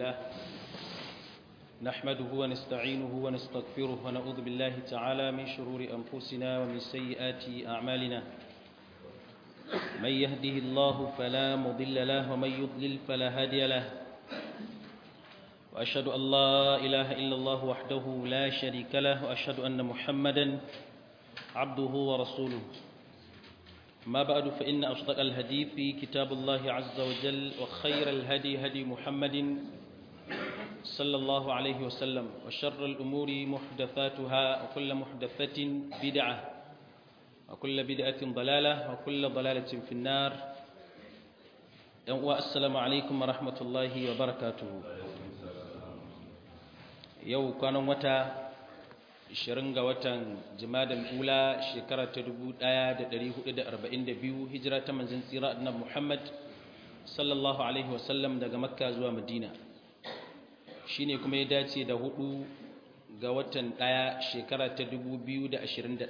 لله نحمده ونستعينه ونستغفره ونعوذ بالله تعالى من شرور أنفسنا ومن سيئات أعمالنا من يهده الله فلا مضل له ومن يضلل فلا هادي له وأشهد أن لا إله إلا الله وحده لا شريك له وأشهد أن محمدا عبده ورسوله ما بعد فإن أصدق الهدي في كتاب الله عز وجل وخير الهدي هدي محمد صلى الله عليه وسلم وشر الأمور محدثاتها وكل محدثة بدعة وكل بدعة ضلالة وكل ضلالة في النار السلام عليكم ورحمة الله وبركاته yau kwanan wata 20 ga watan jimadal ula shekara ta 1442 hijira ta manzon tsira annabi Muhammad sallallahu alaihi wasallam daga makka zuwa madina shine kuma ya dace da hudu ga watan daya shekara ta 2021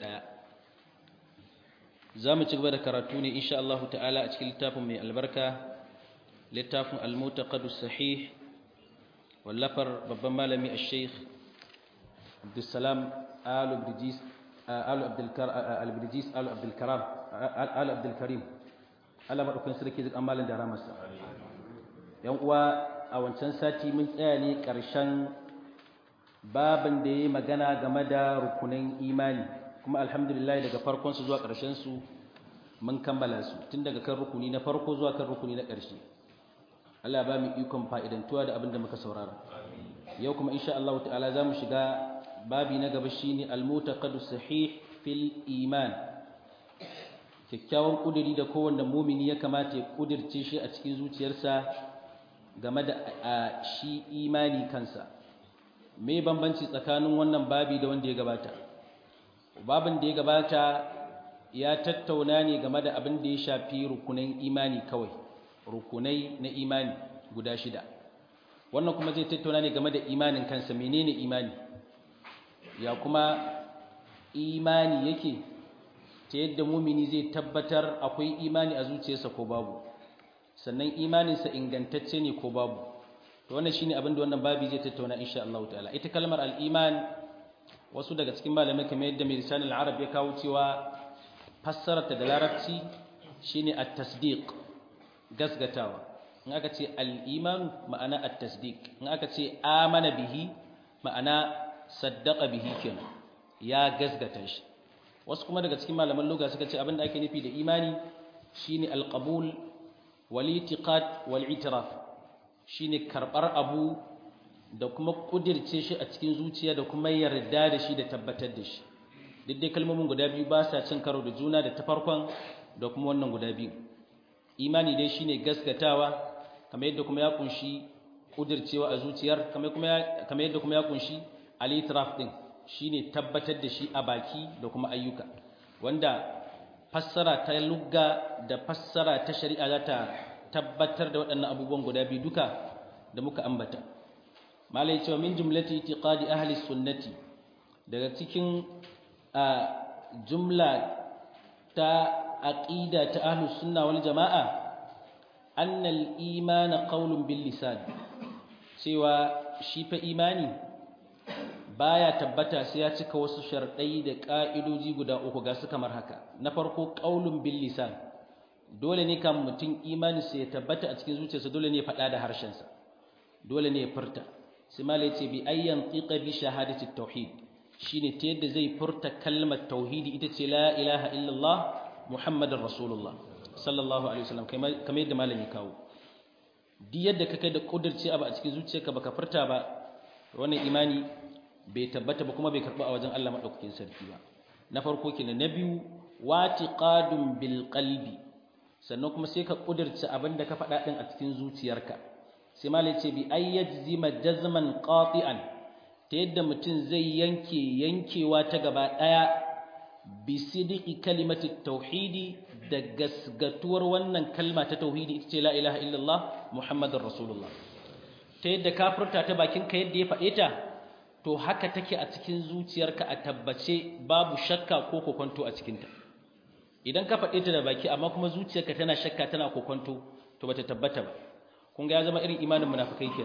za mu ci gaba da karatu ne insha Allah ta'ala a cikin littafin mai albarka littafin al-mutaqaddis sahih wallafar babban malami a sheikh abdulsalam al-abdijis al-abdulkaram al-abdulkarim Allah maɗaukin sarki zai amalin da ramarsa yan uwa a wancan sati mun tsaya ne ƙarshen babin da ya yi magana game da rukunin imani kuma alhamdulillah daga farkonsu zuwa ƙarshensu mun kammala su tun daga kan rukuni na farko zuwa kan rukuni na ƙarshe Allah ba mu ikon fa'idantuwa da abin da muka saurara. Yau kuma insha Allah ta'ala za mu shiga babi na gaba shi ne almutaqadu sahih fil iman. Kyakkyawan ƙudiri da kowanne mumini ya kamata ya ƙudirce shi a cikin zuciyarsa game da shi imani kansa. Me bambanci tsakanin wannan babi da wanda ya gabata? Babin da ya gabata ya tattauna ne game da abin da ya shafi rukunin imani kawai. rukunai na imani guda shida wannan kuma zai tattauna ne game da imanin kansa menene imani ya kuma imani yake ta yadda mumini zai tabbatar akwai imani a zuciyarsa ko babu sannan imaninsa ingantacce ne ko babu to wannan shine abin da wannan babi zai tattauna insha Allah ta'ala ita kalmar al-iman wasu daga cikin malamai kamar yadda mai lisanin arab ya kawo cewa fassararta da larabci shine at-tasdiq gasgatawa in aka ce al'imanu ma'ana at-tasdiq in aka ce amana bihi ma'ana saddaqa bihi kenan ya gasgata shi wasu kuma daga cikin malaman lugha suka ce abinda ake nufi da imani shine al-qabul wal i'tiqad wal i'tiraf shine karbar abu da kuma kudirce shi a cikin zuciya da kuma yarda da shi da tabbatar da shi duk dai kalmomin guda biyu ba sa cin karo da juna da ta farkon da kuma wannan guda biyu imani dai shine gaskatawa kamar yadda kuma ya kunshi kudircewa a zuciyar kamar kuma kamar yadda kuma ya kunshi al-itiraf din shine tabbatar da shi a baki da kuma ayyuka wanda fassara ta lugga da fassara ta shari'a za ta tabbatar da waɗannan abubuwan guda biyu duka da muka ambata malai cewa min jumlati itiqadi ahli sunnati daga cikin jumla ta aqida ta ahlus sunna wal jamaa anna al iman qawlun bil lisan cewa shi fa imani baya tabbata sai ya cika wasu sharadai da ka'idoji guda uku ga su kamar haka na farko qawlun bil lisan dole ne kan mutum imani sai ya tabbata a cikin zuciyarsa dole ne ya faɗa da harshensa dole ne ya furta sai malai ce bi ayyan qiqa bi shahadati tauhid shine ta yadda zai furta kalmar tauhidi ita ce la ilaha illallah Muhammadin Rasulullah sallallahu alaihi wasallam kamar yadda malami kawo duk yadda ka kai da kudirce abu a cikin zuciyarka baka furta ba wannan imani bai tabbata ba kuma bai karba a wajen Allah madaukakin sarki ba na farko kenan na biyu watiqadun bil qalbi sannan kuma sai ka kudirce abin da ka faɗa din a cikin zuciyarka sai malai ce bi ayyajzima jazman qati'an ta yadda mutum zai yanke yankewa ta gaba daya bisidiki kalimati tauhidi da gasgatuwar wannan kalma ta tauhidi ita ce la ilaha illallah muhammadun rasulullah ta yadda ka furta ta bakin ka yadda ya faɗe ta to haka take a cikin zuciyarka a tabbace babu shakka ko kokonto a cikinta idan ka faɗe ta da baki amma kuma zuciyarka tana shakka tana kokonto to bata tabbata ba kun ga ya zama irin imanin munafikai kenan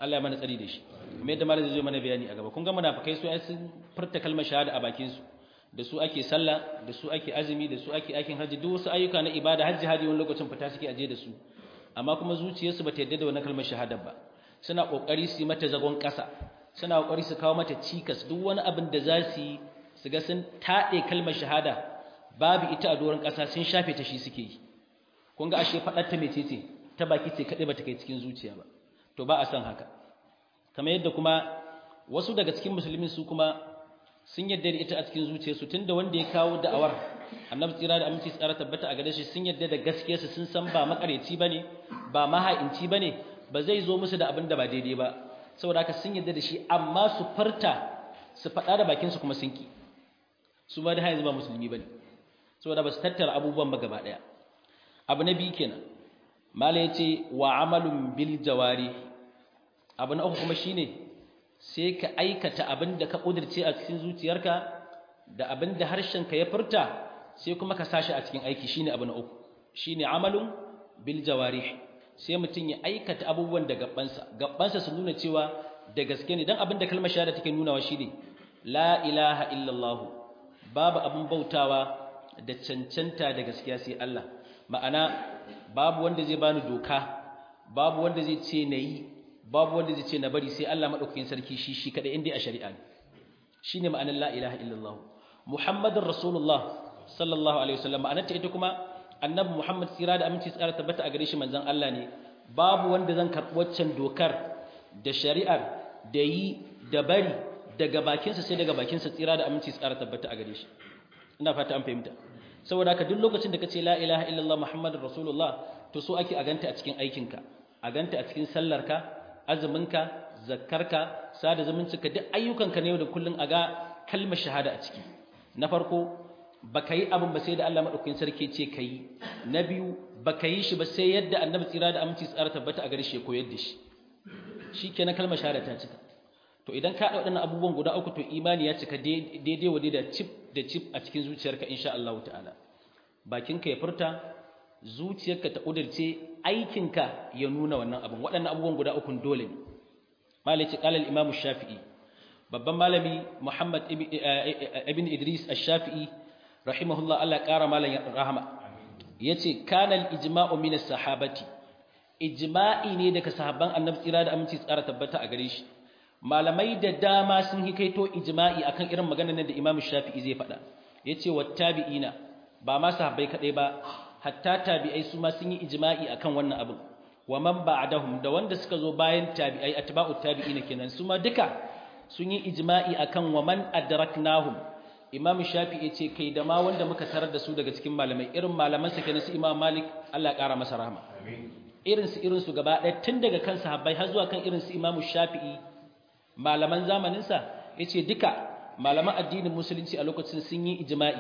Allah ya mana tsari da shi kuma yadda malam zai zo mana bayani a gaba kun ga munafikai su ai sun furta kalmar shahada a bakin su da su ake sallah da su ake azumi da su ake aikin haji duk wasu ayyuka na ibada hajji hadi wani lokacin fita suke aje da su amma kuma zuciyarsu bata yadda da wannan kalmar shahada ba suna kokari su yi mata zagon kasa suna kokari su kawo mata cikas duk wani abin da za su yi su ga sun taɗe kalmar shahada babu ita a doron ƙasa sun shafe ta shi suke yi kun ga ashe faɗar ta mecece ta baki ce kaɗai ba ta kai cikin zuciya ba to ba a san haka kamar yadda kuma wasu daga cikin musulmin su kuma sun yadda da ita a cikin zuciyarsu tunda wanda ya kawo da'awar annabi tsira da aminci tsara tabbata a gare shi sun yadda da gaskiyarsa sun san ba makareci bane ba maha'inci bane ba zai zo musu da abin da ba daidai ba saboda haka sun yadda da shi amma su farta su faɗa da bakinsu kuma sun ki su ba da yanzu ba musulmi bane saboda ba su tattara abubuwan ba gaba ɗaya abu na biyu kenan mala yace wa amalun bil jawari abu na uku kuma shine sai ka aikata abin da ka kudirce a cikin zuciyarka da abin da harshenka ya furta sai kuma ka sashi a cikin aiki shine abu na uku shine amalun bil jawarih sai mutum ya aikata abubuwan da gabbansa gabbansa su nuna cewa da gaske ne dan abin da kalmar shahada take nunawa shine la ilaha illallah babu abin bautawa da cancanta da gaskiya sai Allah ma'ana babu wanda zai bani doka babu wanda zai ce nayi babu wanda zai ce na bari sai Allah madaukakin sarki shi shi kadai inda a shari'a ne shine ma'anar la ilaha illallah muhammadur rasulullah sallallahu alaihi wasallam ma'anar ta ita kuma annabi muhammad tsira da aminci tsara tabbata a gare shi manzon Allah ne babu wanda zan karɓi waccan dokar da shari'ar da yi da bari daga bakinsa sai daga bakinsa tsira da aminci tsara tabbata a gare shi ina fata an fahimta saboda haka duk lokacin da kace la ilaha illallah muhammadur rasulullah to so ake a ganta a cikin aikinka a ganta a cikin sallarka azuminka zakkarka sada zumuncinka duk ayyukanka ne yau da kullun a ga kalmar shahada a ciki na farko baka yi abin ba sai da Allah madaukakin sarki ce kai na biyu baka yi shi ba sai yadda annabi tsira da aminci tsara tabbata a gare shi ya koyar da shi shikenan kalmar shahada ta cika to idan ka haɗa waɗannan abubuwan guda uku to imani ya cika daidai wa da chip da chip a cikin zuciyarka insha Allah ta'ala bakinka ya furta zuciyarka ta ƙudurce aikinka ya nuna wannan abin waɗannan abubuwan guda uku dole ne malaci qala al-imam shafi'i babban malami Muhammad ibn Idris ash-Shafi'i rahimahullah Allah ƙara malam rahama yace kana al-ijma'u min as-sahabati ijma'i ne daga sahabban annabi tsira da aminci tsara tabbata a gare shi malamai da dama sun hikaito ijma'i akan irin maganar nan da Imam Shafi'i zai faɗa yace wattabi'ina ba ma sahabbai kadai ba hatta tabi'ai su ma sun yi ijma'i akan wannan abin wa man ba'dahum da wanda suka zo bayan tabi'ai atba'ut tabi'ina kenan su ma duka sun yi ijma'i akan wa man adraknahum Imam Shafi'i yace kai da ma wanda muka tarar da su daga cikin malamai irin malaman sa kenan su Imam Malik Allah ya kara masa rahama irin su irin su gaba ɗaya tun daga kan sahabbai har zuwa kan irin su Imam Shafi'i malaman zamaninsa ya ce duka malaman addinin musulunci a lokacin sun yi ijima'i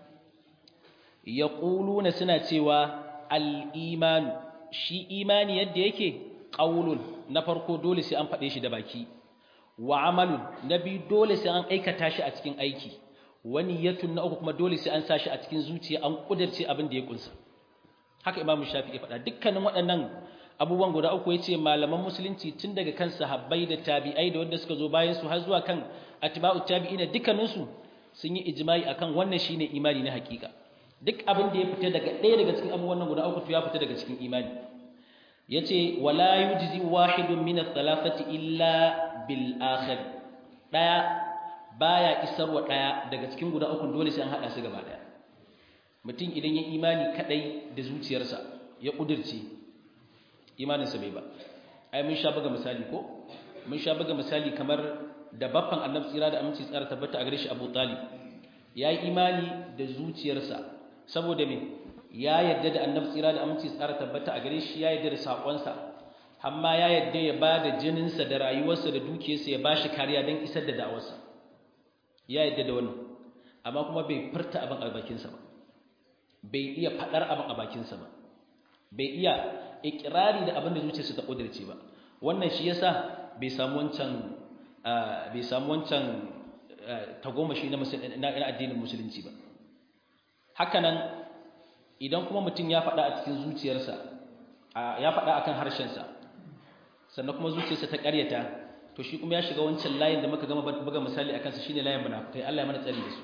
ya ƙuluna suna cewa al'imanu shi imani yadda yake ƙaunun na farko dole sai an faɗe shi da baki wa amalun na biyu dole sai an aikata shi a cikin aiki wani yatun na uku kuma dole sai an sa shi a cikin zuciya an ƙudarce abin da ya ƙunsa haka imamu shafi ya faɗa dukkanin waɗannan abubuwan guda uku ya ce malaman musulunci tun daga kan sahabbai da tabi'ai da wanda suka zo bayan su har zuwa kan atba'u tabi'ina dukkaninsu sun yi ijma'i akan wannan shine imani na hakika duk abin da ya fita daga ɗaya daga cikin abubuwan nan guda uku to ya fita daga cikin imani yace wala yujzi wahidun min ath-thalathati illa bil akhir daya baya isarwa daya daga cikin guda uku dole sai an hada su gaba daya mutum idan ya imani kadai da zuciyarsa ya kudirce imaninsa bai ba ai mun sha buga misali ko mun sha buga misali kamar da baffan annabi tsira da aminci tsara tabbata a gare shi Abu Talib yayi imani da zuciyarsa saboda me ya yadda da annabi tsira da aminci tsara tabbata a gare shi ya yadda da sakonsa amma ya yadda ya bada jininsa da rayuwarsa da dukiyarsa ya bashi kariya don isar da da'awarsa ya yadda da wannan amma kuma bai furta abin a bakinsa ba bai iya fadar abin a bakinsa ba bai iya ikirari da abin da zuciyarsa ta kudirce ba wannan shi yasa bai samu wancan bai samu wancan tagomashi na na addinin musulunci ba hakanan idan kuma mutum ya faɗa a cikin zuciyarsa ya faɗa akan harshensa sannan kuma zuciyarsa ta ƙaryata to shi kuma ya shiga wancan layin da muka gama buga misali akan sa shine layin munafikai Allah ya mana tsari da su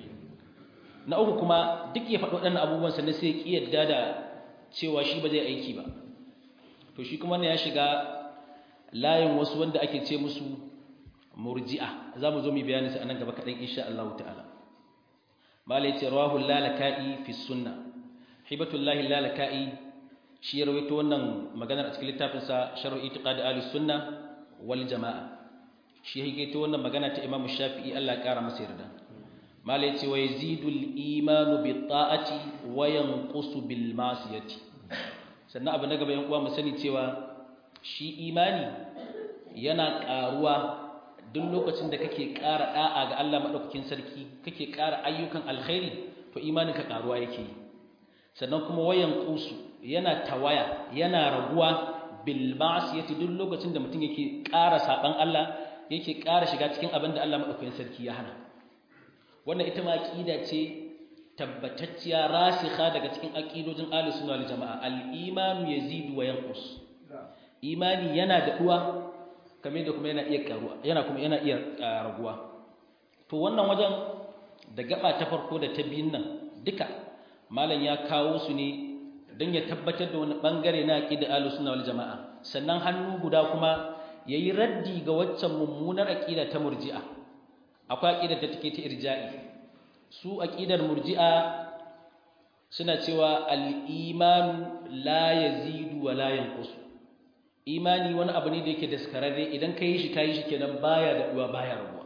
na uku kuma duk ya faɗo waɗannan abubuwan sannan sai ya ki yadda da cewa shi ba zai aiki ba to shi kuma ne ya shiga layin wasu wanda ake ce musu murji'a za mu zo mu bayani su a nan gaba kaɗan insha Allah ta'ala malai ce rawahu lalaka'i fi sunna hibatullahi lalaka'i shi ya rawaito wannan maganar a cikin littafinsa sharh itiqad ahli sunna wal jama'a shi ya wannan magana ta Imam Shafi'i Allah ya kara masa yarda malai ce wa yazidul imanu bi ta'ati wa yanqusu bil masiyati sannan abu na gaba yan uwa mu sani cewa shi imani yana karuwa duk lokacin da kake ƙara da'a ga Allah madaukakin sarki kake ƙara ayyukan alkhairi to imanin ka karuwa yake sannan kuma wayan qusu yana tawaya yana raguwa bil ma'siyati duk lokacin da mutum yake ƙara saban Allah yake ƙara shiga cikin abin da Allah madaukakin sarki ya hana wannan ita ma aqida ce tabbatacciya rasikha daga cikin aqidojin ahlus sunna wal jamaa al imanu yazidu wa yanqus imani yana da duwa kamar da kuma yana iya karuwa yana kuma yana iya raguwa to wannan wajen da gaba ta farko da ta biyun nan duka malam ya kawo su ne don ya tabbatar da wani bangare na aqida ahlus sunna wal jamaa sannan hannu guda kuma yayi raddi ga waccan mummunar aqida ta murji'a akwai aqidar da take ta irja'i su aqidar murji'a suna cewa al-iman la yazidu wa la yanqus imani wani abu ne da yake daskararre idan kai shi kai shi kenan baya da duwa baya rabuwa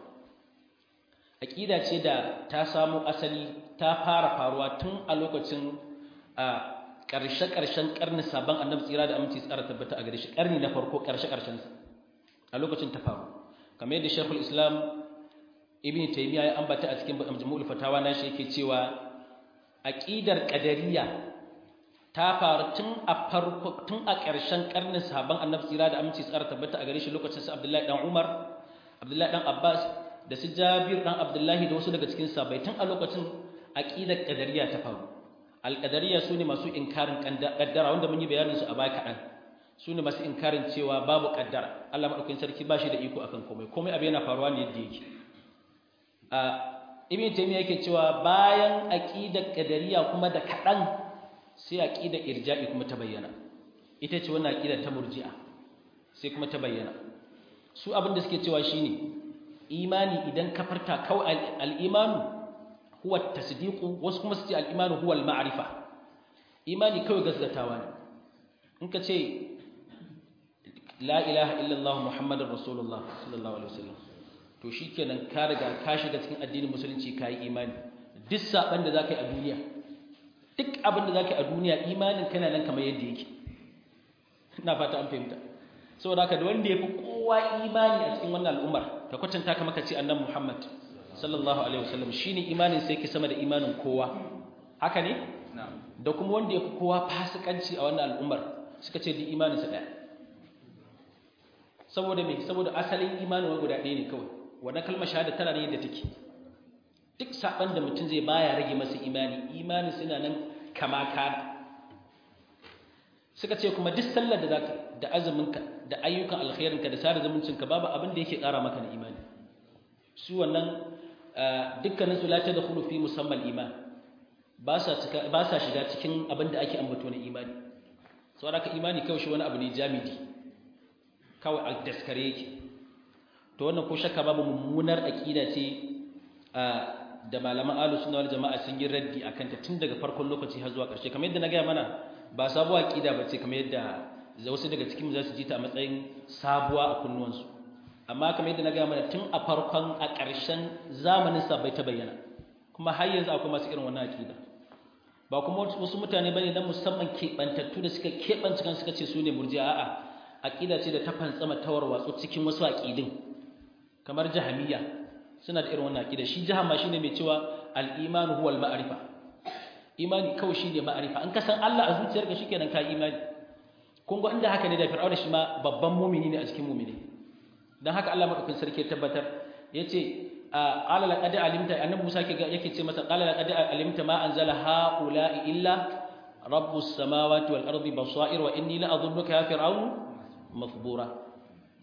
aqida ce da ta samu asali ta fara faruwa tun a lokacin a ƙarshe-ƙarshen ƙarni sabon annabi tsira da aminci tsara tabbata a gare shi ƙarni na farko ƙarshe-ƙarshen a lokacin ta faru kamar yadda shekul islam ibn taymiya ya ambata a cikin majmu'ul fatawa na shi yake cewa aqidar qadariyya ta faru tun a farko tun a ƙarshen ƙarnin sabon annabi tsira da aminci tsara tabbata a gare shi lokacin sa abdullahi dan umar abdullahi dan abbas da su jabir dan abdullahi da wasu daga cikin sahabbai tun a lokacin aqidar qadariyya ta faru alƙadariya su ne masu inkarin ƙaddara wanda mun yi bayanin su a baya kaɗan su ne masu inkarin cewa babu ƙaddara Allah maɗaukakin sarki ba shi da iko akan komai komai abu yana faruwa ne yadda yake a ibn taymiya yake cewa bayan aqidar ƙadariya kuma da kaɗan sai aqidar irja'i kuma ta bayyana ita ce wannan aqidar ta murji'a sai kuma ta bayyana su abin da suke cewa shine imani idan ka farta kawai al-imanu huwa tasdiqu wasu kuma su ce al-imanu huwa al-ma'rifa imani kawai gaskatawa ne in ka ce la ilaha illallah muhammadur rasulullah sallallahu alaihi wasallam to shikenan ka riga ka shiga cikin addinin musulunci kai imani duk saban da zaka yi a duniya duk abin da zaka yi a duniya imanin kana nan kamar yadda yake ina fata an fahimta saboda haka da wanda yafi kowa imani a cikin wannan al'ummar ka kwatanta ka maka ce annabi muhammad sallallahu alaihi wasallam shine imanin sai yake sama da imanin kowa haka ne da kuma wanda yake kowa fasikanci a wannan al'ummar suka ce di imanin sa daya saboda me saboda asalin imanin wa guda ɗaya ne kawai wannan kalmar shahada tana ne yadda take duk saban da mutum zai baya rage masa imani imanin suna nan kama kana suka ce kuma duk sallar da zaka da azuminka da ayyukan alkhairinka da sada zumuncinka babu abin da yake ƙara maka na imani su wannan dukkanin su lati da fi musamman iman ba sa shiga cikin abin da ake ambato na imani sau da imani kawai shi wani abu ne jamidi kawai a daskare yake to wannan ko shakka babu mummunar aƙida ce da malaman alu suna wal jama'a sun yi raddi a kanta tun daga farkon lokaci har zuwa ƙarshe kamar yadda na gaya mana ba sabuwa aƙida ba ce kamar yadda wasu daga cikin za su ji ta a matsayin sabuwa a kunnuwansu amma kamar yadda na gaya mana tun a farkon a ƙarshen zamanin sa bai ta bayyana kuma har yanzu akwai masu irin wannan aƙida ba kuma wasu mutane bane dan musamman keɓantattu da suka keɓance kan suka ce su ne murji'a a'a aƙida ce da ta fantsama tawar watsu cikin wasu aƙidin kamar jahamiyya suna da irin wannan aƙida shi jahama shine mai cewa al-imanu huwal ma'rifa imani kawai shine ma'rifa an kasan Allah a zuciyarka shikenan ka imani kun ga inda haka ne da fir'auna shi ma babban mumini ne a cikin mumini dan haka Allah madaukakin sarki ya tabbatar yace qala laqad alimta annabi Musa yake ce masa qala laqad alimta ma anzala haula'i illa rabbus samawati wal ardi basair wa inni la adhunnuka ya fir'aun mafbura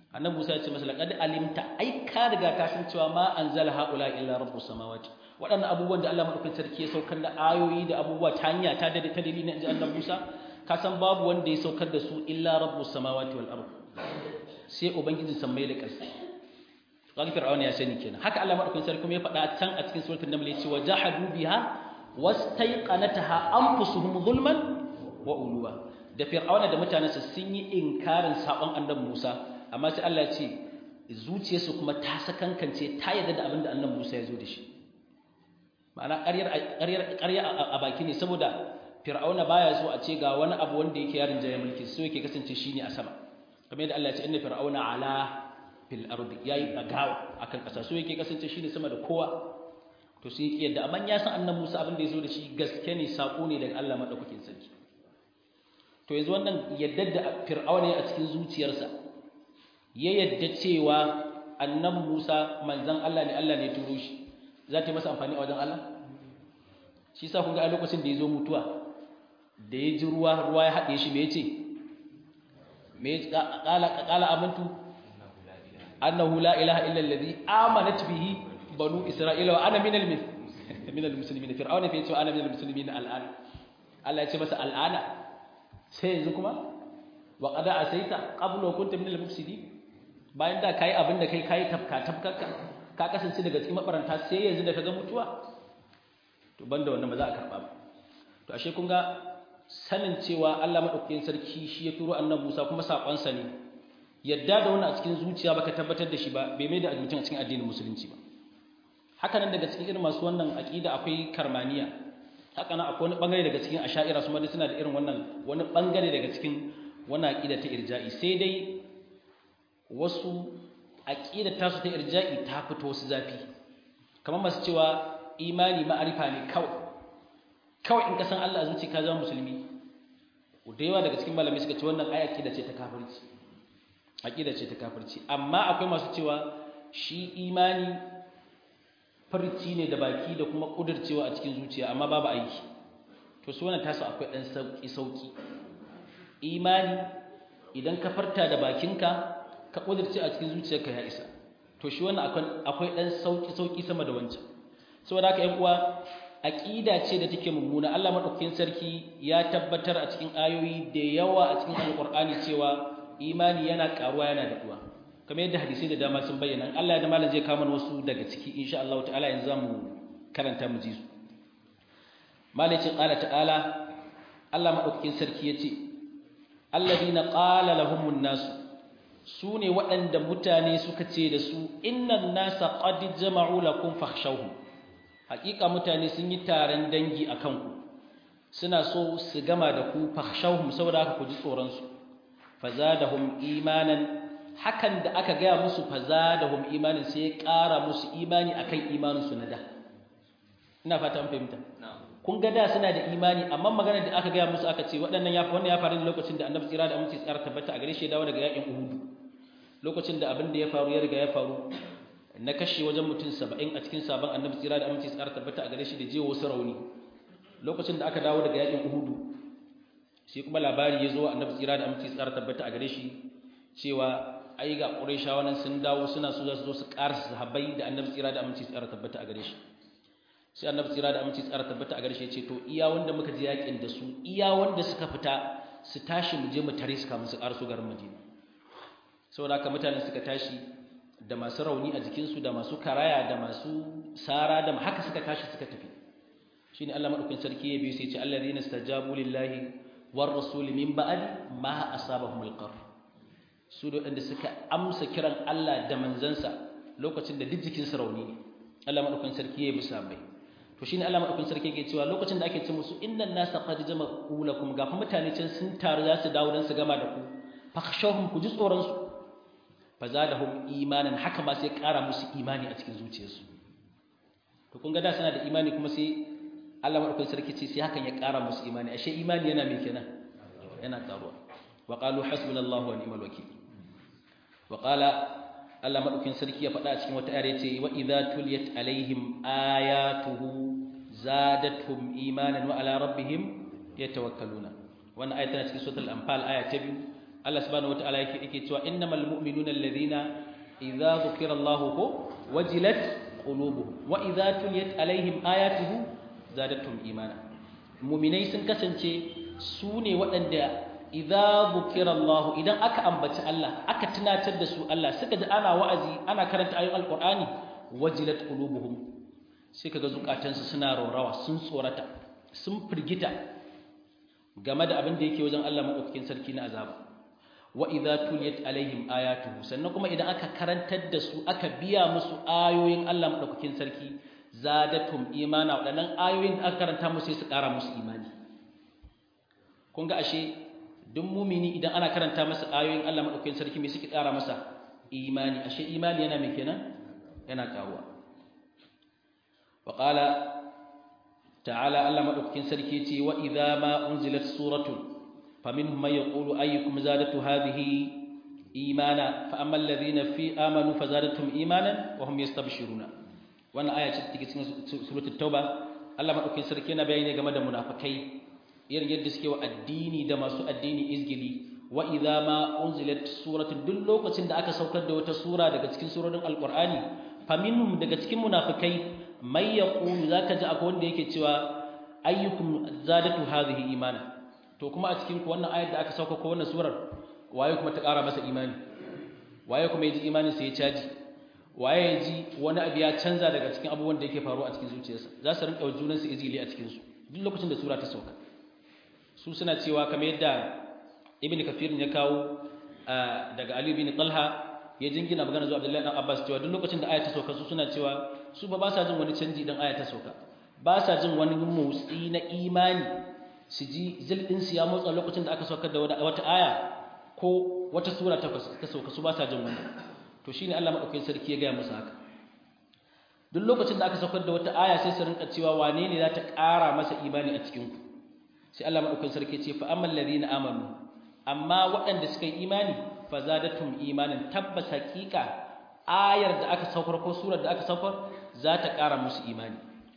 annabi Musa ya ce masa laqad alimta ai ka riga ka san cewa ma anzala haula illa rabbus samawati waɗannan abubuwan da Allah madaukakin sarki ya saukar da ayoyi da abubuwa ta hanya ta da ta dalilin inji annabi Musa ka san babu wanda ya saukar da su illa rabbus samawati wal ard sai ubangijin sammai da ƙasa kaga fir'auna ya sani kenan haka Allah madaukakin sarki kuma ya faɗa can a cikin suratul naml yace wajahadu biha wastaiqanataha anfusuhum zulman wa uluwa da fir'auna da mutanensa sun yi inkarin sabon annabi Musa amma sai Allah ya ce zuciyarsu kuma ta sakankance ta yarda da abin da annabi Musa ya zo da shi ma'ana ƙaryar ƙarya a baki ne saboda fir'auna baya so a ce ga wani abu wanda yake yarin jaya mulki so yake kasance shine a sama kamar yadda Allah ya ce inna fir'auna ala fil ardi yayi dagawa akan ƙasa so yake kasance shine sama da kowa to sai yake yadda amma ya san annabi Musa abin da ya zo da shi gaske ne sako ne daga Allah madaukakin sarki to yanzu wannan yadda da fir'auna ya a cikin zuciyarsa ya yadda cewa annabi Musa manzon Allah ne Allah ne ya turo shi za ta yi masa amfani a wajen Allah shi sa kun ga a lokacin da ya zo mutuwa da ya ji ruwa ruwa ya haɗe shi me yace me qala qala amantu annahu la ilaha illa alladhi amanat bihi banu isra'ila wa ana minal minal muslimin fir'auna fa yace ana minal muslimin al'an Allah ya ce masa al'ana sai yanzu kuma wa qad asaita qabla kunta minal mufsidin bayan da kai abin da kai kai tafka tafkarka ka kasance daga cikin mabaranta sai yanzu da kaga mutuwa to banda wannan ba za a karba ba to ashe kun ga sanin cewa Allah madaukakin sarki shi ya turo annabi Musa kuma sakon sa ne yadda da wannan a cikin zuciya baka tabbatar da shi ba bai mai da mutum a cikin addinin musulunci ba haka nan daga cikin irin masu wannan aqida akwai karmaniya haka nan akwai wani bangare daga cikin asha'ira su ma suna da irin wannan wani bangare daga cikin wannan aqida ta irja'i sai dai wasu aqida ta su ta irja'i ta fito wasu zafi kamar masu cewa imani ma'arifa ne kawai kawai in ka san Allah zuci ka zama musulmi da yawa daga cikin malamai suka ce wannan ai aqida ce ta kafirci aqida ce ta kafirci amma akwai masu cewa shi imani farci ne da baki da kuma kudircewa a cikin zuciya amma babu aiki to su wannan tasu akwai dan sauki sauki imani idan ka farta da bakinka ka kudirce a cikin zuciyarka ya isa to shi wannan akwai akwai dan sauki sauki sama da wancan saboda haka ƴan uwa aqida ce da take mummuna Allah madaukakin sarki ya tabbatar a cikin ayoyi da yawa a cikin alqur'ani cewa imani yana karuwa yana daɗuwa kamar yadda hadisai da dama sun bayyana Allah ya da malam zai kama wasu daga ciki insha Allah ta'ala yanzu zamu karanta mu ji su malai ce qala ta'ala Allah madaukakin sarki yace alladina qala lahumun nas sune waɗanda mutane suka ce da su innan nasa qad jama'u lakum fakhshawhum haƙiƙa mutane sun yi taron dangi akan ku suna so su gama da ku fakhshawhum saboda haka ku ji tsoron su fazadahum imanan hakan da aka gaya musu fazadahum imanin sai ya ƙara musu imani akan imanin su na da ina fata an fahimta kun ga da suna da imani amma maganar da aka gaya musu aka ce waɗannan ya wannan ya faru ne lokacin da annabi tsira da aminci tsara tabbata a gare shi ya dawo daga yakin uhud lokacin da abin da ya faru ya riga ya faru na kashe wajen mutum saba'in a cikin sabon annabi tsira da aminci tsara tabbata a gare shi da je wasu rauni lokacin da aka dawo daga yakin uhudu sai kuma labari ya zo annabi tsira da aminci tsara tabbata a gare shi cewa ai ga qurayshawa nan sun dawo suna so za su zo su karasa sahabbai da annabi tsira da aminci tsara tabbata a gare shi sai annabi tsira da aminci tsara tabbata a gare shi ya ce to iya wanda muka je yakin da su iya wanda suka fita su tashi mu je mu tare su kamun su karso garin Madina saboda haka mutanen suka tashi da masu rauni a jikinsu da masu karaya da masu sara da haka suka tashi suka tafi shine Allah madaukakin sarki ya biyo sai ya ce allazina stajabu lillahi war rasul min ba'di ma asabahum alqar su da wanda suka amsa kiran Allah da manzansa lokacin da duk jikin rauni ne Allah madaukakin sarki ya bi sabai to shine Allah madaukakin sarki yake cewa lokacin da ake ce musu innan nasa qad jama'u lakum ga mutane can sun taru za su dawo dan su gama da ku fakhshawhum ku ji tsoron su fazadahum imanan haka ma sai ƙara musu imani a cikin zuciyarsu to kun ga da suna da imani kuma sai Allah madaukakin sarki ce sai hakan ya ƙara musu imani ashe imani yana me kenan yana karuwa wa qalu hasbunallahu wa ni'mal wakeel wa qala Allah madaukakin sarki ya faɗa a cikin wata ayar yace wa idza tuliyat alaihim ayatuhu zadatuhum imanan wa ala rabbihim yatawakkaluna wannan ayat tana cikin suratul anfal aya ta biyu Allah subhanahu wataala yake yake cewa innamal mu'minuna alladhina idza dhukira Allahu ko wajilat qulubuhum wa idza tuliyat alaihim ayatuhu zadatuhum imana mu'minai sun kasance su ne waɗanda idza dhukira Allah idan aka ambaci Allah aka tunatar da su Allah suka ji ana wa'azi ana karanta ayoyin alqur'ani wajilat qulubuhum sai kaga zukatansu suna rorawa sun tsorata sun firgita game da abin da yake wajen Allah madaukakin sarki na azaba wa idza tuliyat alaihim ayatuhu sannan kuma idan aka karantar da su aka biya musu ayoyin Allah madaukakin sarki zadatum imana wadannan ayoyin da aka karanta musu sai su ƙara musu imani kun ga ashe duk mumini idan ana karanta masa ayoyin Allah madaukakin sarki me suke ƙara masa imani ashe imani yana me kenan yana karuwa wa qala ta'ala Allah madaukakin sarki yace wa idza ma unzilat suratun faminhum man yaqulu ayyukum zadatu hadhihi imana fa amma alladhina fi amanu fazadatuhum imanan wa hum yastabshiruna wannan aya ce take cikin suratul tauba Allah madaukakin sarki yana bayani game da munafikai irin yadda suke wa addini da masu addini izgili wa idza ma unzilat suratun duk lokacin da aka saukar da wata sura daga cikin surorin alqur'ani faminhum daga cikin munafikai may yaqulu zaka ji akwai wanda yake cewa ayyukum zadatu hadhihi imana to kuma a cikin ku wannan ayar da aka sauka ko wannan surar waye kuma ta ƙara masa imani waye kuma ya ji imanin sa ya caji waye ya ji wani abu ya canza daga cikin abubuwan da yake faruwa a cikin zuciyarsa za su rinka junansu izgili a cikin su duk lokacin da sura ta sauka su suna cewa kamar yadda ibn kafir ya kawo daga ali bin talha ya jingina magana zuwa abdullahi dan abbas cewa duk lokacin da aya ta sauka su suna cewa su ba ba sa jin wani canji idan aya ta sauka ba sa jin wani motsi na imani su ji zilɗin su ya motsa lokacin da aka saukar da wata aya ko wata sura ta sauka su ba sa jin wannan to shine Allah madaukakin sarki ya gaya musu haka duk lokacin da aka saukar da wata aya sai su rinka cewa wane ne za ta ƙara masa imani a cikin ku sai Allah madaukakin sarki ya ce fa ammal ladina amanu amma waɗanda suka yi imani fa zadatum imanin tabbas haƙiƙa ayar da aka saukar ko surar da aka saukar za ta ƙara musu imani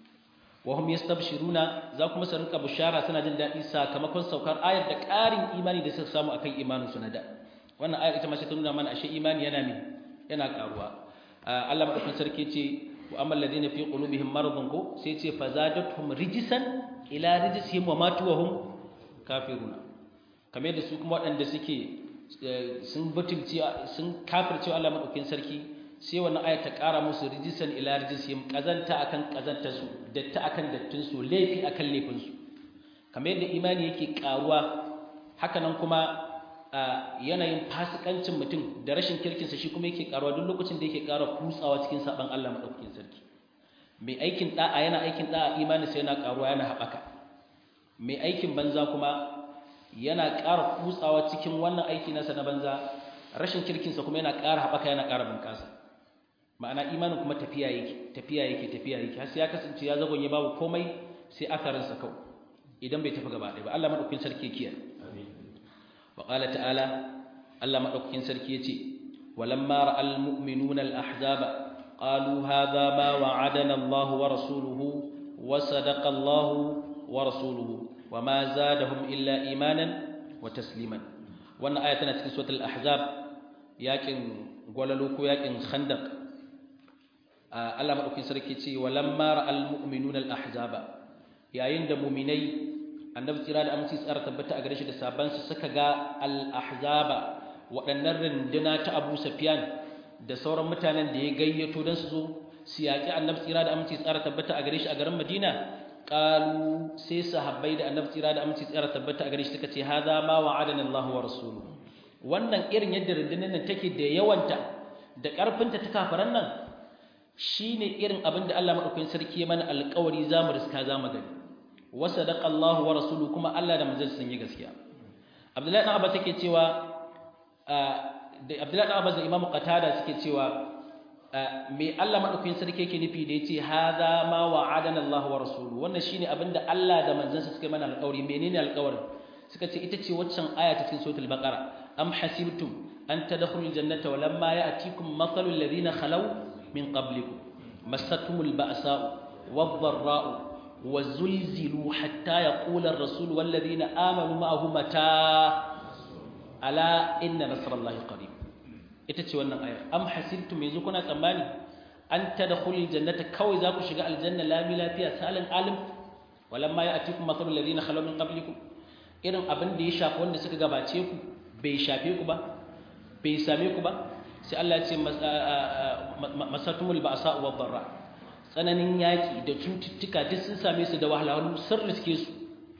wa hum yastabshiruna za kuma su rinka bushara suna jin daɗi sakamakon saukar ayar da ƙarin imani da suka samu akan imanin su na da wannan ayar ita ma sai ta nuna mana ashe imani yana ne yana ƙaruwa Allah madaukakin sarki ce wa amma alladhina fi qulubihim maradun ko sai ce fazadatuhum rijisan ila rijisihim wa matu wa hum kafiruna kamar yadda su kuma waɗanda suke sun butulci sun kafirce Allah madaukakin sarki sai wannan aya ta ƙara musu rijisan ila rijisihim kazanta akan kazanta su datta akan dattin su laifi akan laifin su kamar yadda imani yake ƙaruwa haka nan kuma yanayin fasikancin mutum da rashin kirkinsa shi kuma yake ƙaruwa duk lokacin da yake ƙara kutsawa cikin saban Allah madaukakin sarki mai aikin da'a yana aikin da'a imani sai yana ƙaruwa yana haɓaka mai aikin banza kuma yana ƙara kutsawa cikin wannan aiki nasa na banza rashin kirkinsa kuma yana ƙara haɓaka yana ƙara bunƙasa ma'ana imanin kuma tafiya yake tafiya yake tafiya yake har sai ya kasance ya zagonye babu komai sai akarinsa kawai idan bai tafi gaba ɗaya ba Allah madaukakin sarki ya kiyaye wa qala ta'ala Allah madaukakin sarki yace walamma ra'al mu'minuna al-ahzaba qalu hadha ma wa'adana Allah wa rasuluhu wa sadaqa Allah wa rasuluhu wa ma zadahum illa imanan wa tasliman wannan aya tana cikin suratul ahzab yakin gwalalo ko yakin khandaq Allah madaukakin sarki ce walamma ra'al mu'minuna al-ahzaba yayin da mu'minai annabi tsira da aminci tsara tabbata a gare shi da saban su suka ga al-ahzaba waɗannan runduna ta Abu Sufyan da sauran mutanen da ya gayyato dan su zo su yaki annabi tsira da aminci tsara tabbata a gare shi a garin Madina qalu sai sahabbai da annabi tsira da aminci tsara tabbata a gare shi suka ce hadha ma wa'adana Allah wa rasuluhu wannan irin yadda rundunar nan take da yawanta da ƙarfinta ta kafaran nan shine irin abin da Allah madaukakin sarki ya mana alƙawari zamu riska zamu gani wa sadaqa Allah wa rasuluhu kuma Allah da manzon sun yi gaskiya Abdullahi ibn Abbas yake cewa da Abdullahi ibn Abbas da Imam Qatada suke cewa me Allah madaukakin sarki yake nufi da yace hadha ma wa'adana Allah wa rasuluhu wannan shine abin da Allah da manzon suka mana alƙawari menene alƙawarin suka ce ita ce waccan aya ta cikin suratul baqara am hasibtum an tadkhulul jannata wa lamma ya'tikum mathalul ladina khalaw min qablikum massatuhumul ba'sa'u wadh-dharra'u وزلزلوا حتى يقول الرسول والذين آمنوا معه متى ala inna nasrallahi qarib ita ce wannan ayar am hasibtum yanzu kuna tsammani an tadkhulul jannata kawai za ku shiga aljanna lami lafiya salin alim walamma ya'tikum mathalul ladina khalaw min qablikum irin abin da ya shafi wanda suka gabace ku bai shafe ku ba bai same ku ba sai Allah ya ce masatumul ba'sa wa dharra tsananin yaki da cututtuka duk sun same su da wahalhalu sun riske su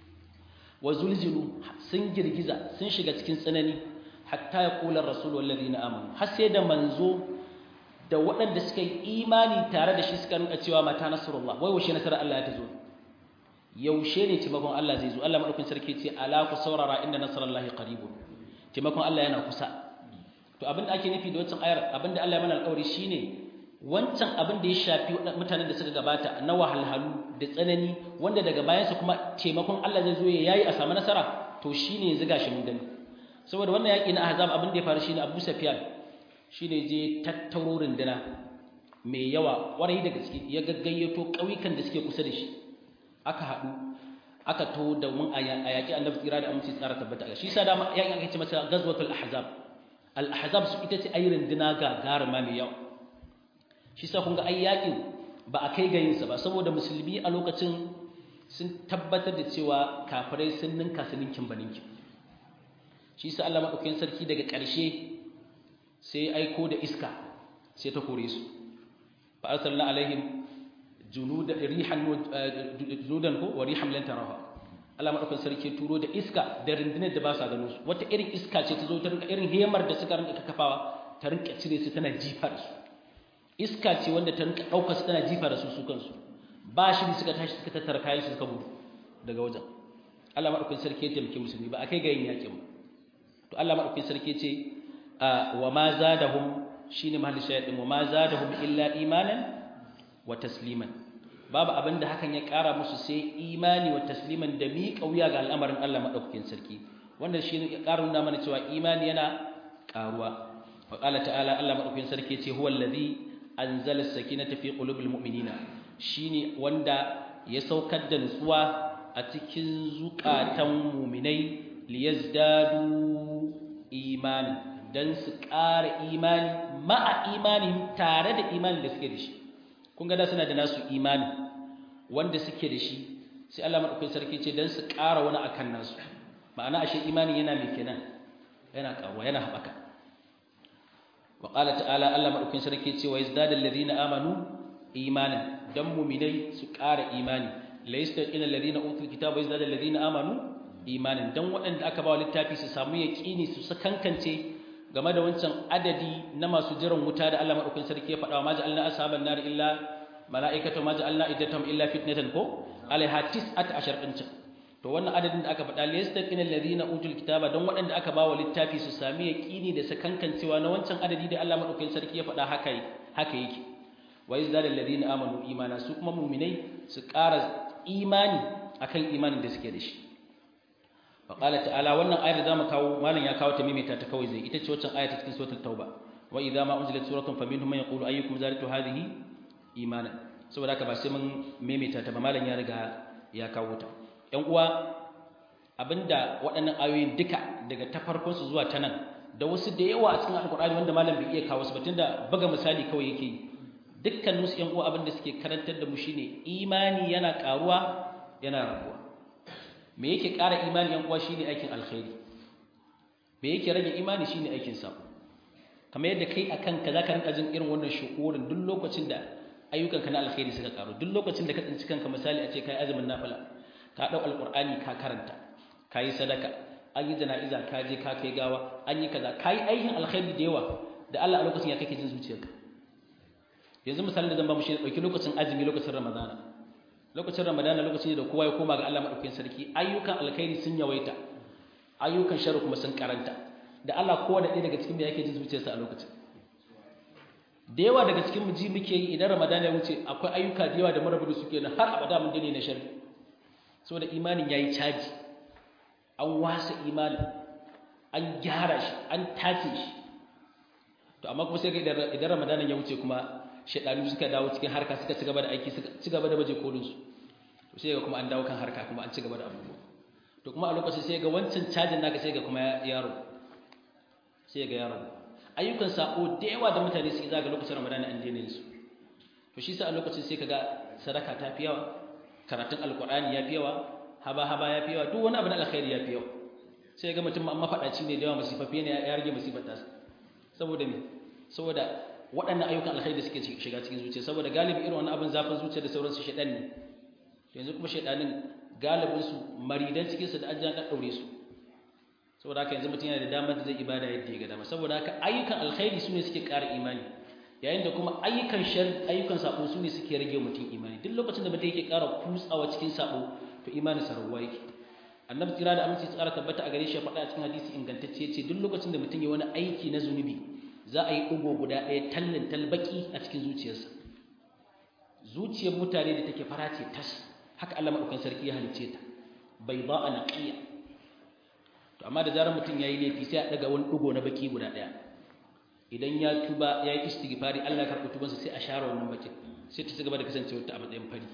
wa zulzilu sun girgiza sun shiga cikin tsanani hatta ya kula rasul wallazina amanu har sai da manzo da waɗanda suka yi imani tare da shi suka rinka cewa mata nasrullah wai washe nasarar Allah ya tazo yaushe ne taimakon Allah zai zo Allah madaukakin sarki ce ala ku saurara inda nasrullahi qaribun taimakon Allah yana kusa to abin da ake nufi da wancan ayar abin da Allah ya mana alƙawari shine wancan abin da ya shafi mutanen da suka gabata na wahalhalu da tsanani wanda daga bayansa kuma taimakon Allah zai zo ya yayi a samu nasara to shine yanzu gashi mun gani saboda wannan yaki na ahzab abin da ya faru shine Abu Sufyan shine je tattaro runduna mai yawa kwarai da gaske ya gaggayyato ƙauyukan da suke kusa da shi aka haɗu aka to da mun a yaƙi annabi tsira da aminci tsara tabbata shi sa dama yaƙin aka ce masa gazwatul ahzab al ahzab su ita ce ayi runduna ga garima mai yawa shi sa kun ga ai yaƙin ba a kai ga yinsa ba saboda musulmi a lokacin sun tabbatar da cewa kafirai sun ninka su ninkin ba ninkin shi sa Allah madaukakin sarki daga ƙarshe sai aiko da iska sai ta kore su fa arsalna alaihim junudan rihan junudan ko wa rihan lan taraha Allah madaukakin sarki turo da iska da rundunar da ba sa gano su wata irin iska ce ta zo ta rinka irin hemar da suka rinka kafawa ta rinka cire su tana jifa da su iska ce wanda ta rinka daukar su tana jifa da su su kansu ba shi suka tashi suka tattara kayan su suka gudu daga wajen Allah madaukakin sarki ya taimake musulmi ba akai ga yin yakin ba to Allah madaukakin sarki ce wa ma zadahum shine mahallin shayadin wa ma zadahum illa imanan wa tasliman babu abinda hakan ya kara musu sai imani wa tasliman da mi kauya ga al'amarin Allah madaukakin sarki wannan shine ya kara nuna mana cewa imani yana karuwa wa qala ta'ala Allah madaukakin sarki ce huwa allazi anzala as-sakinata fi qulubil mu'minina shine wanda ya saukar da nutsuwa a cikin zukatan mu'minai liyazdadu imani dan su ƙara imani ma'a imani tare da imani da suke da shi kun ga da suna da nasu imani wanda suke da shi sai Allah madaukakin sarki ce dan su ƙara wani akan nasu ma'ana ashe imani yana mai kenan yana ƙaruwa yana haɓaka wa qala ta'ala Allah madaukakin sarki ce wa yazdadal ladina amanu imanan dan mu'minai su ƙara imani laysa ila ladina utul kitaba yazdadal ladina amanu imanin dan waɗanda aka ba littafi su samu yaƙini su sakankance game da wancan adadi na masu jiran wuta da Allah madaukakin sarki ya faɗa wa maja'alna ashaban nar illa mala'ikatu maja'alna iddatum illa fitnatan ko alaiha tis'at ashar din to wannan adadin da aka faɗa liyastaqina alladhina utul kitaba dan waɗanda aka ba wa littafi su sami yaƙini da sakankancewa na wancan adadi da Allah madaukakin sarki ya faɗa haka haka yake wa yazdadu alladhina amanu imana su kuma mu'minai su ƙara imani akan imanin da suke da shi فقال تعالى wannan ayar da zamu kawo malam ya kawo ta mimita ta kawai zai ita ce wacce aya ta cikin suratul tauba wa idza ma unzilat suratun faminhum man yaqulu ayyukum zadatu hadhihi imana saboda haka ba sai mun mimita ta ba malam ya riga ya kawo ta ƴan uwa abinda waɗannan ayoyin duka daga ta farkon su zuwa ta nan da wasu da yawa a cikin alqur'ani wanda malam bai iya kawo su ba tunda buga misali kawai yake yi dukkanin su ƴan uwa abinda suke karantar da mu shine imani yana karuwa yana rabuwa me yake ƙara imani yan uwa shine aikin alkhairi me yake rage imani shine aikin sabo kamar yadda kai akan ka zaka rinka jin irin wannan shukurin duk lokacin da ayyukanka na alkhairi suka karu duk lokacin da ka tsinci kanka misali a ce kai azumin nafila ka dau alqur'ani ka karanta kai sadaka an yi jana'iza ka je ka kai gawa an yi kaza kai aikin alkhairi da yawa da Allah a lokacin ya kake jin zuciyarka yanzu misalin da zan ba mu shi dauki lokacin azumi lokacin ramadana lokacin ramadana lokacin da kowa ya koma ga Allah madaukakin sarki ayyukan alkhairi sun yawaita ayyukan sharri kuma sun karanta da Allah kowa da ɗaya daga cikin da yake jin zuciyarsa a lokacin da yawa daga cikin mu ji muke yi idan ramadana ya wuce akwai ayyuka da yawa da marabu da suke na har abada mun dane na sharri saboda imanin yayi caji an wasa imanin an gyara shi an tace shi to amma kuma sai ga idan ramadana ya wuce kuma shaidanu suka dawo cikin harka suka ci gaba da aiki suka ci gaba da baje kolin su to sai ga kuma an dawo kan harka kuma an ci gaba da abubuwa to kuma a lokacin sai ga wancan cajin naka sai ga kuma yaro sai ga ya ragu ayyukan sako da yawa da mutane suke zaga lokacin ramadana an daina su to shi sa a lokacin sai kaga sadaka ta fi yawa karatun alkur'ani ya fi yawa haba haba ya fi yawa duk wani abu na alkhairi ya fi yawa sai ga mutum amma faɗaci ne da yawa masifafi ne ya rage masifar tasa saboda me saboda waɗannan ayyukan alkhairi da suke shiga cikin zuciya saboda galibi irin wannan abin zafin zuciya da sauransu shaɗan ne yanzu kuma shaɗanin galibin su maridan cikin su da ajiyar ɗan ɗaure su saboda haka yanzu mutum yana da damar da zai ibada yadda ya ga dama saboda haka ayyukan alkhairi su ne suke ƙara imani yayin da kuma ayyukan shar ayyukan sabo su ne suke rage mutum imani duk lokacin da mutum yake ƙara kutsawa cikin sabo to imanin sa rawa yake annabi tira da aminci tsara tabbata a gare shi ya faɗa a cikin hadisi ingantacce ce duk lokacin da mutum ya wani aiki na zunubi za a yi ɗigo guda ɗaya tallin talbaki a cikin zuciyarsa zuciyar mutane da take fara ce tas haka Allah maɗaukan sarki ya halicce ta bai ba a naƙiya to amma da zarar mutum ya yi laifi sai a ɗaga wani ɗigo na baki guda ɗaya idan ya tuba ya yi istighfari Allah ya karɓi tubansa sai a share wannan bakin sai ta ci gaba da kasancewa ta a matsayin fari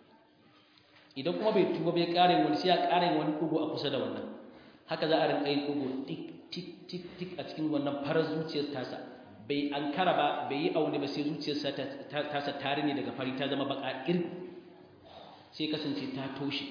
idan kuma bai tuba bai ƙarin wani sai ya ƙarin wani ɗugu a kusa da wannan haka za a rinƙa yin ɗugu tik tik tik tik a cikin wannan farar zuciyar tasa bai an kara ba bai yi aune ba sai zuciyarsa tasa tare ne daga fari ta zama baka ir sai kasance ta toshe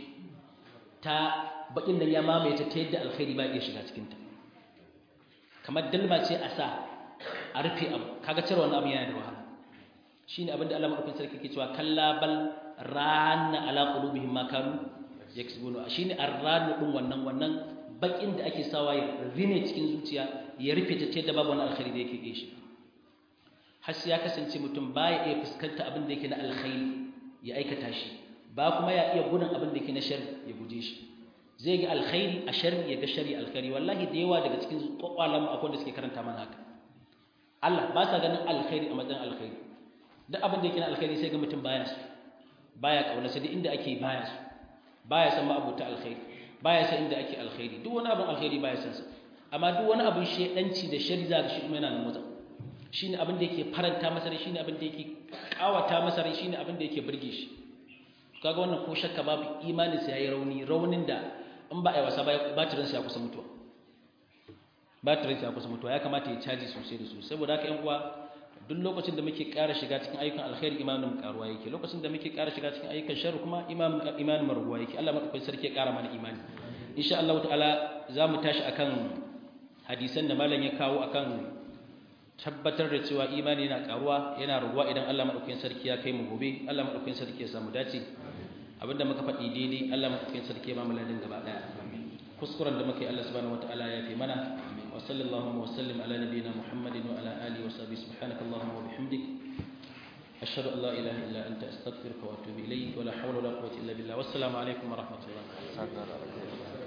ta bakin nan ya mamaye ta ta yadda alkhairi ba iya shiga cikin ta kamar dalma ce a sa a rufe abu kaga cire wannan abu yana da wahala shine abin da Allah madaukakin sarki ke cewa kalla bal rana ala qulubihim ma kanu yaksubuna shine arranu din wannan wannan bakin da ake sawa ya rine cikin zuciya ya rufe ta da babu wani alkhairi da yake gishi har sai ya kasance mutum baya iya fuskanta abin da yake na alkhairi ya aikata shi ba kuma ya iya gudun abin da yake na sharri ya guje shi zai ga alkhairi a sharri ya ga sharri alkhairi wallahi da yawa daga cikin kwakwalan akwai da suke karanta mana haka Allah ba sa ganin alkhairi a matsayin alkhairi duk abin da yake na alkhairi sai ga mutum baya su baya kauna sai inda ake baya su baya san ma'abuta alkhairi baya san inda ake alkhairi duk wani abin alkhairi baya san sa amma duk wani abin shedanci da shari za ga shi kuma yana nan motsa shine abin da yake faranta masa rai shine abin da yake kawata masa rai shine abin da yake burge shi kaga wannan ko shakka babu imanin sa yayi rauni raunin da in ba a yi wasa ba batirin sa ya kusa mutuwa batirin sa ya kusa mutuwa ya kamata ya caji sosai da sosai saboda haka yan uwa duk lokacin da muke ƙara shiga cikin ayyukan alkhairi imanin karuwa yake lokacin da muke ƙara shiga cikin ayyukan sharri kuma imanin maruwa yake Allah madaukakin sarki ya ƙara mana imani insha Allah ta'ala za mu tashi akan hadisan da malam ya kawo akan tabbatar da cewa imani yana karuwa yana ruwa idan Allah madaukakin sarki ya kai mu gobe Allah madaukakin sarki ya samu dace abinda muka faɗi daidai Allah madaukakin sarki ya ba mu ladin gaba daya kuskuren da muke Allah subhanahu wataala ya fi mana wa sallallahu wa sallim ala nabiyyina Muhammadin wa ala alihi wa sahbihi subhanakallahumma wa bihamdik ashhadu an la ilaha illa anta astaghfiruka wa atubu ilayk wa la hawla wa la quwwata illa billah wassalamu alaikum wa rahmatullahi